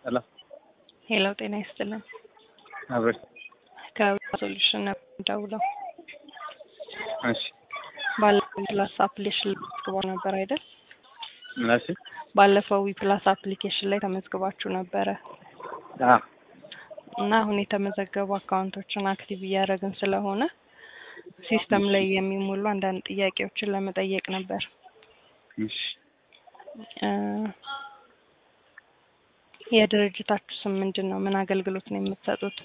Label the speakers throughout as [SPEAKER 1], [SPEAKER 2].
[SPEAKER 1] ሄሎ
[SPEAKER 2] ሄሎ ጤና ይስጥልን።
[SPEAKER 1] አብረሽ
[SPEAKER 2] ከሶሉሽን ነበር የምደውለው።
[SPEAKER 1] እሺ
[SPEAKER 2] ባለፈው ዊፕላስ አፕሊኬሽን ላይ ተመዝግበው ነበር አይደል?
[SPEAKER 1] ምን አልሽኝ?
[SPEAKER 2] ባለፈው ዊፕላስ አፕሊኬሽን ላይ ተመዝግባችሁ ነበረ
[SPEAKER 1] አዎ
[SPEAKER 2] እና አሁን የተመዘገቡ አካውንቶችን አክቲቭ እያደረግን ስለሆነ ሲስተም ላይ የሚሞሉ አንዳንድ ጥያቄዎችን ለመጠየቅ ነበር።
[SPEAKER 1] እሺ
[SPEAKER 2] እ የድርጅታችሁ ስም ምንድን ነው? ምን አገልግሎት ነው የምትሰጡት?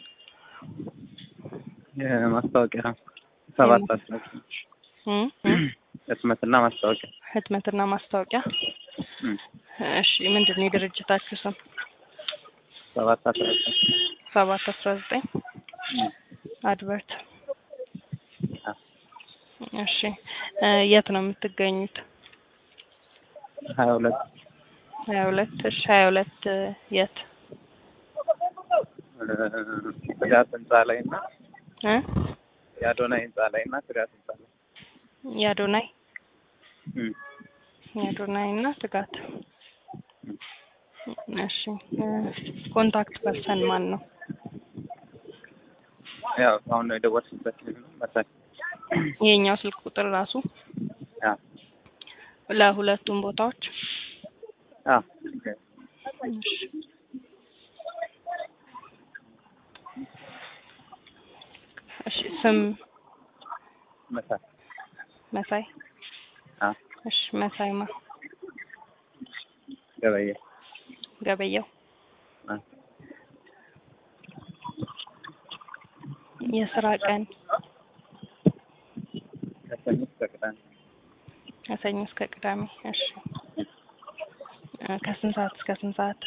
[SPEAKER 1] የማስታወቂያ ሰባት አስታወቂያ
[SPEAKER 2] እ እ
[SPEAKER 1] ህትመትና ማስታወቂያ
[SPEAKER 2] ህትመትና ማስታወቂያ።
[SPEAKER 1] እም፣
[SPEAKER 2] እሺ ምንድን ነው የድርጅታችሁ ስም?
[SPEAKER 1] ሰባት አስራ ዘጠኝ
[SPEAKER 2] ሰባት አስራ ዘጠኝ
[SPEAKER 1] እም፣
[SPEAKER 2] አድቨርት።
[SPEAKER 1] አዎ
[SPEAKER 2] እሺ እ የት ነው የምትገኙት?
[SPEAKER 1] ሀያ ሁለት
[SPEAKER 2] ሀያ ሁለት እሺ ሀያ ሁለት የት
[SPEAKER 1] ፍሪያት ህንጻ ላይ እና
[SPEAKER 2] እ
[SPEAKER 1] የአዶናይ ህንጻ ላይ እና ፍሪያት ህንጻ ላይ
[SPEAKER 2] የአዶናይ
[SPEAKER 1] እም፣
[SPEAKER 2] የአዶናይ እና ትጋት። እሺ እ ኮንታክት ፐርሰን ማን ነው?
[SPEAKER 1] ያው አሁን ነው የደወልሽበት መሳይ
[SPEAKER 2] የኛው ስልክ ቁጥር ራሱ
[SPEAKER 1] አዎ
[SPEAKER 2] ለሁለቱም ቦታዎች
[SPEAKER 1] አዎ
[SPEAKER 2] እሺ እሺ ስም
[SPEAKER 1] መሳይ
[SPEAKER 2] መሳይ
[SPEAKER 1] አዎ
[SPEAKER 2] እሺ መሳይማ
[SPEAKER 1] ገበየ
[SPEAKER 2] ገበየው
[SPEAKER 1] አዎ
[SPEAKER 2] የስራ ቀን
[SPEAKER 1] ከሰኞ እስከ ቅዳሜ
[SPEAKER 2] ከሰኞ እስከ ቅዳሜ እሺ እ ከስንት ሰዓት እስከ ስንት ሰዓት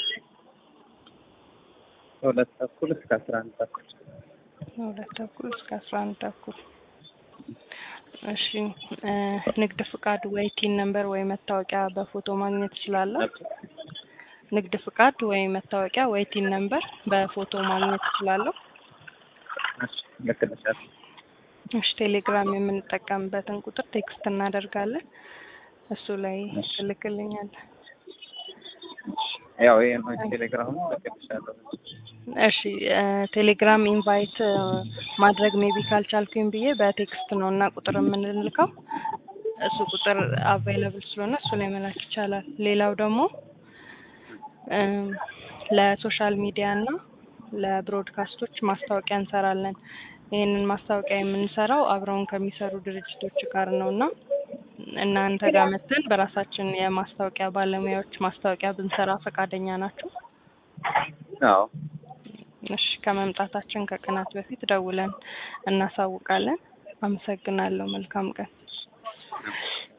[SPEAKER 1] ከሁለት ተኩል እስከ አስራ አንድ ተኩል
[SPEAKER 2] ሁለት ተኩል እስከ አስራ አንድ ተኩል እሺ እ ንግድ ፍቃድ ወይ ቲን ነምበር ወይ መታወቂያ በፎቶ ማግኘት እችላለሁ ንግድ ፍቃድ ወይ መታወቂያ ወይ ቲን ነምበር በፎቶ ማግኘት እችላለሁ
[SPEAKER 1] እሺ ልክልሻለሁ
[SPEAKER 2] እሺ ቴሌግራም የምንጠቀምበትን ቁጥር ቴክስት እናደርጋለን እሱ ላይ
[SPEAKER 1] እሺ።
[SPEAKER 2] ትልክልኛለህ
[SPEAKER 1] ያው ይሄ ነው ቴሌግራሙ ልክልሻለሁ
[SPEAKER 2] እሺ እ ቴሌግራም ኢንቫይት እ ማድረግ ሜቢ ካልቻልኩኝ ብዬ በቴክስት ነው እና ቁጥር የምንልከው እሱ ቁጥር አቫይለብል ስለሆነ እሱ ላይ መላክ ይቻላል። ሌላው ደግሞ እም ለሶሻል ሚዲያ እና ለብሮድካስቶች ማስታወቂያ እንሰራለን። ይህንን ማስታወቂያ የምንሰራው አብረውን ከሚሰሩ ድርጅቶች ጋር ነው እና እናንተ ጋር መተን በራሳችን የማስታወቂያ ባለሙያዎች ማስታወቂያ ብንሰራ ፈቃደኛ ናችሁ?
[SPEAKER 1] አዎ
[SPEAKER 2] እሺ ከመምጣታችን ከቀናት በፊት ደውለን እናሳውቃለን። አመሰግናለሁ። መልካም ቀን።